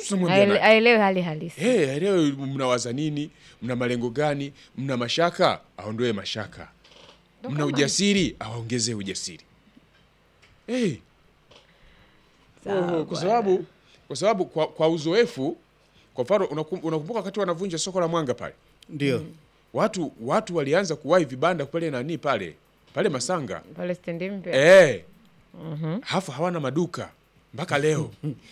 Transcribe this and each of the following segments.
tunamwambia Aele- nani? aelewe hali halisi Hey, leo mnawaza nini? Mna malengo gani? Mna mashaka? Aondoe mashaka. Mna ujasiri? Aongezee ujasiri. Hey, Sawa kwa sababu kwa sababu kwa, kwa uzoefu, kwa mfano unakum- unakumbuka wakati wanavunja soko la Mwanga pale, Ndio. watu watu walianza kuwahi vibanda pale nani pale pale Masanga pale stendi mpya eh, hafu hawana maduka mpaka leo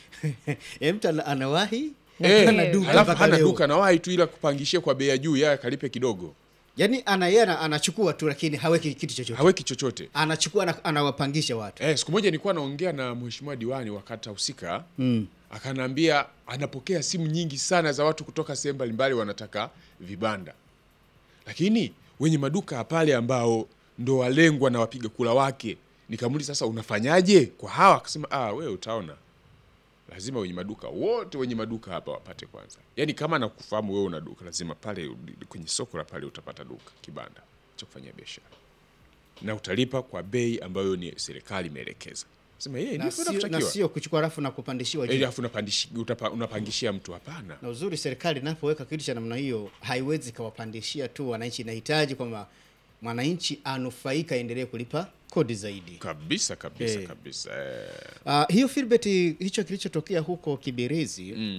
Eh, mtu ana- anawahi eh, hana duka halafu mpaka hana leo. duka nawahi tu ila kupangishia kwa bei ya juu, yeye akalipe kidogo, Yaani ana yeye ana- anachukua tu lakini haweki kitu chochote. haweki chochote. Anachukua na anawapangisha watu. Eh, siku moja nilikuwa naongea na mheshimiwa diwani wa kata husika Mm. akanaambia anapokea simu nyingi sana za watu kutoka sehemu mbalimbali wanataka vibanda, lakini wenye maduka pale ambao ndo walengwa na wapiga kula wake, nikamuuliza sasa, unafanyaje kwa hawa? Akasema ah, wewe utaona, lazima wenye maduka wote wenye maduka hapa wapate kwanza. Yani kama nakufahamu wewe una duka, lazima pale kwenye soko la pale utapata duka, kibanda cha kufanyia biashara, na utalipa kwa bei ambayo ni serikali imeelekeza. Sema yeye Na ndivyo sio, na inavyotakiwa. sio kuchukua rafu na kupandishiwa juu. Ili afu unapandishi- utapa- unapangishia mtu hapana. Na uzuri serikali inapoweka kitu cha namna hiyo haiwezi kawapandishia tu wananchi, inahitaji kwamba mwananchi anufaika, aendelee kulipa kodi zaidi. Kabisa kabisa Eh. kabisa. Eh. Uh, hiyo Filbert, hicho kilichotokea huko Kibirizi Mm.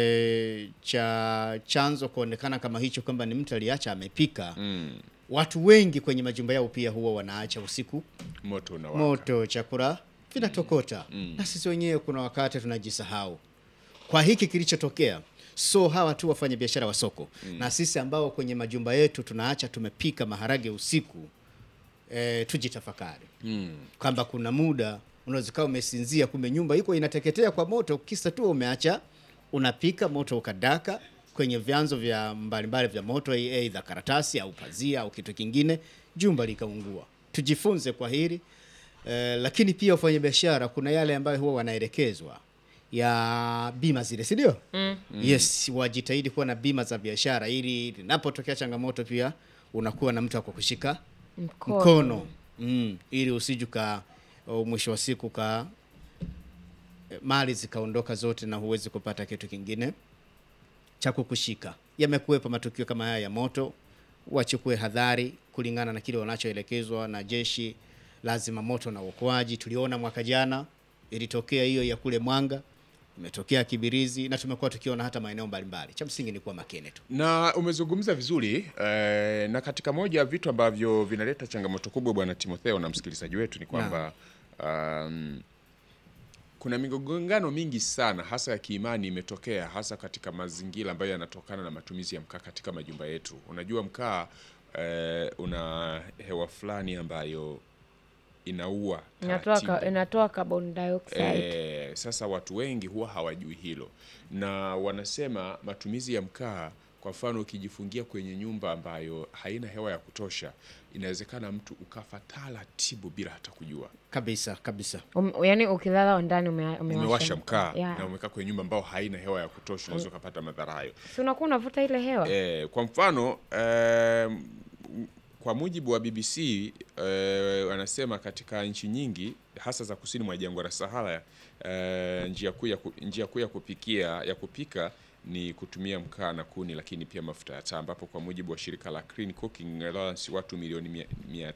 e, cha chanzo kuonekana kama hicho kwamba ni mtu aliacha amepika. Mm. Watu wengi kwenye majumba yao pia huwa wanaacha usiku Moto unawaka. moto, chakula vinatokota Mm. na sisi wenyewe kuna wakati tunajisahau kwa hiki kilichotokea. So hawa tu wafanya biashara wa soko na sisi ambao kwenye majumba yetu tunaacha tumepika maharage usiku e, tujitafakari Mm. kwamba kuna muda unaweza ukawa umesinzia, kumbe nyumba iko inateketea kwa moto, kisa tu umeacha unapika, moto ukadaka kwenye vyanzo vya mbalimbali vya moto, aidha karatasi au pazia au kitu kingine, jumba likaungua. Tujifunze kwa hili eh, lakini pia wafanyabiashara, kuna yale ambayo huwa wanaelekezwa ya bima zile, si ndio? Yes, wajitahidi kuwa na bima za biashara ili linapotokea changamoto pia unakuwa na mtu wa kukushika mkono, mkono mm, ili usije ka uh, mwisho wa siku ka eh, mali zikaondoka zote na huwezi kupata kitu kingine cha kukushika. Yamekuwepo matukio kama haya ya moto, wachukue hadhari kulingana na kile wanachoelekezwa na jeshi la zimamoto na uokoaji. Tuliona mwaka jana ilitokea hiyo ya kule Mwanga, imetokea Kibirizi na tumekuwa tukiona hata maeneo mbalimbali. Cha msingi ni kuwa makini tu. Na umezungumza vizuri eh, na katika moja ya vitu ambavyo vinaleta changamoto kubwa bwana Timotheo na msikilizaji wetu ni kwamba um, kuna migongano mingi sana hasa ya kiimani imetokea hasa katika mazingira ambayo yanatokana na matumizi ya mkaa katika majumba yetu. Unajua mkaa eh, una hewa fulani ambayo inaua inatoa ka, taratibu. inatoa carbon dioxide Eh, sasa watu wengi huwa hawajui hilo, na wanasema matumizi ya mkaa, kwa mfano ukijifungia kwenye nyumba ambayo haina hewa ya kutosha, inawezekana mtu ukafa taratibu bila hata kujua. Kabisa kabisa. um, yani ukilala ndani ume, Umewasha mkaa yeah. na umekaa kwenye nyumba ambayo haina hewa ya kutosha, unaweza ukapata madhara hayo. si unakuwa unavuta ile hewa Eh, kwa mfano eh, kwa mujibu wa BBC eh, wanasema katika nchi nyingi hasa za kusini mwa jangwa la Sahara eh, njia kuu ya ku- njia kuu ya kupikia ya kupika ni kutumia mkaa na kuni, lakini pia mafuta ya taa, ambapo kwa mujibu wa shirika la Clean Cooking Alliance watu milioni mia-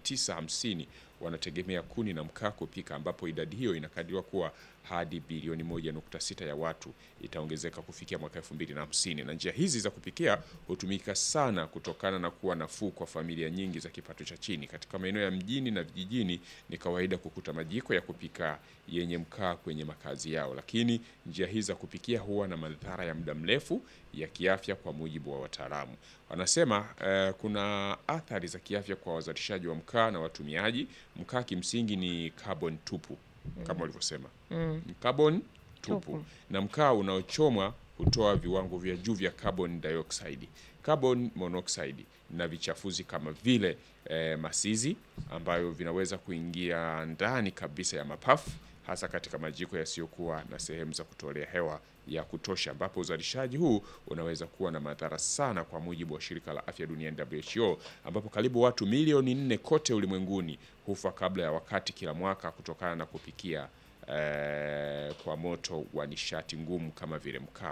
950 wanategemea kuni na mkaa kupika, ambapo idadi hiyo inakadiriwa kuwa hadi bilioni 1.6 ya watu itaongezeka kufikia mwaka 2050. Na njia hizi za kupikia hutumika sana kutokana na kuwa nafuu kwa familia nyingi za kipato cha chini. Katika maeneo ya mjini na vijijini ni kawaida kukuta majiko ya kupika yenye mkaa kwenye makazi yao, lakini njia hizi za kupikia huwa na madhara ya muda mrefu ya kiafya kwa mujibu wa wataalamu. Wanasema eh, kuna athari za kiafya kwa wazalishaji wa mkaa na watumiaji. Mkaa kimsingi ni carbon tupu kama walivyosema ni carbon tupu, Tupu. na mkaa unaochomwa hutoa viwango vya juu vya carbon dioxide, carbon monoxide na vichafuzi kama vile eh, masizi ambayo vinaweza kuingia ndani kabisa ya mapafu hasa katika majiko yasiyokuwa na sehemu za kutolea hewa ya kutosha, ambapo uzalishaji huu unaweza kuwa na madhara sana, kwa mujibu wa shirika la afya duniani WHO, ambapo karibu watu milioni nne kote ulimwenguni hufa kabla ya wakati kila mwaka kutokana na kupikia eh, kwa moto wa nishati ngumu kama vile mkaa.